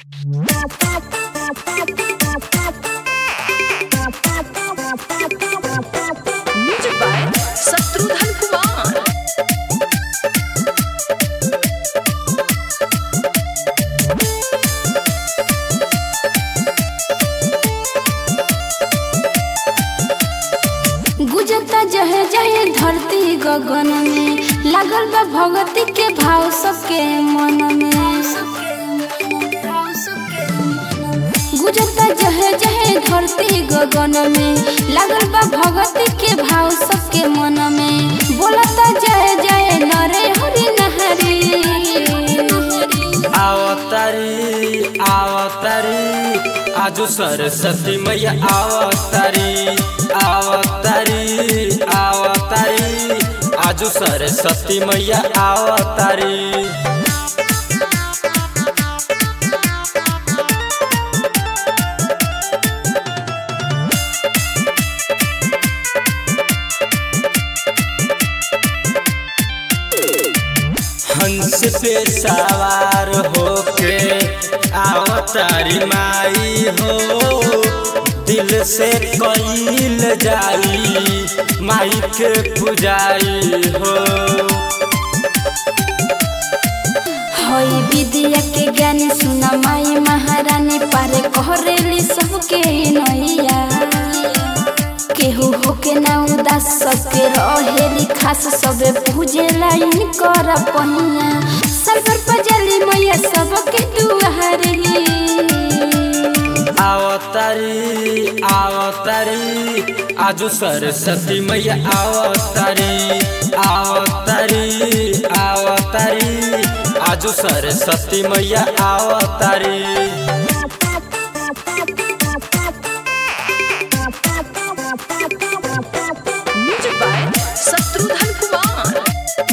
music by Shatrughan Kumar गुजरता जहे जहे धरती गगन में लागल बा भगती के भाव सबके मन में गुजरता जहे जहे धरती गगन में लागल बा भगती के भाव सबके मन में बोलता जय जय नरे हरि नहरी आवतारी आवतारी आजो सरस्वती मैया आवतारी आवतारी आवतारी आजो सरस्वती मैया आवतारी हंस पे सवार होके आवतारी माई हो दिल से कईल जाई माई के पुजाई हो हई विद्या के ज्ञानी सुना माई महारानी पारे कहरेली सबके नैया केहू होके ना उदास सबके रहेली खास सबे पूजे लाइन कर पहिया सरकर पजली मैया सबके दुआरेली आवतारी आवतारी आजो सरस्वती मैया आवतारी आवतारी आवतारी आजो सरस्वती मैया आवतारी म्यूजिक बाय शत्रुघ्न कुमार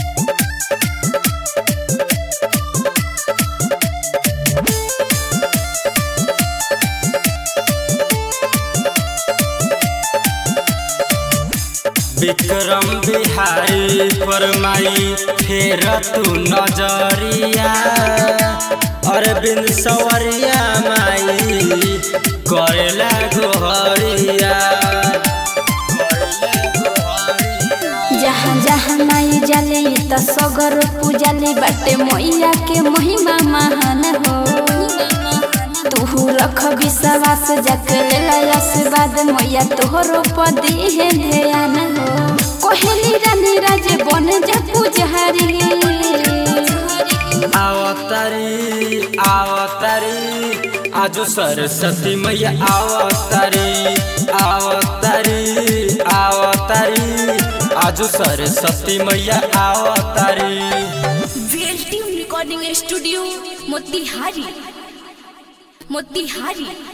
विक्रम बिहारी फरमाई फेर तू नजरिया अरविंद सवरिया माई करेला गोहरिया जहाँ जहाँ माई जाले त सगर पूजाली बाटे मैया के महिमा महान हो तू रख विश्वास जाके लेला आशीर्वाद मैया तोहरो पदी है ध्यान हो कोहली रानी राजे बन जा पुजारी आवतारी आवतारी आजो सरस्वती मैया आवतारी आवतारी आवतारी आजो सरस्वती मैया आवतारी VLT recording studio Motihari Motihari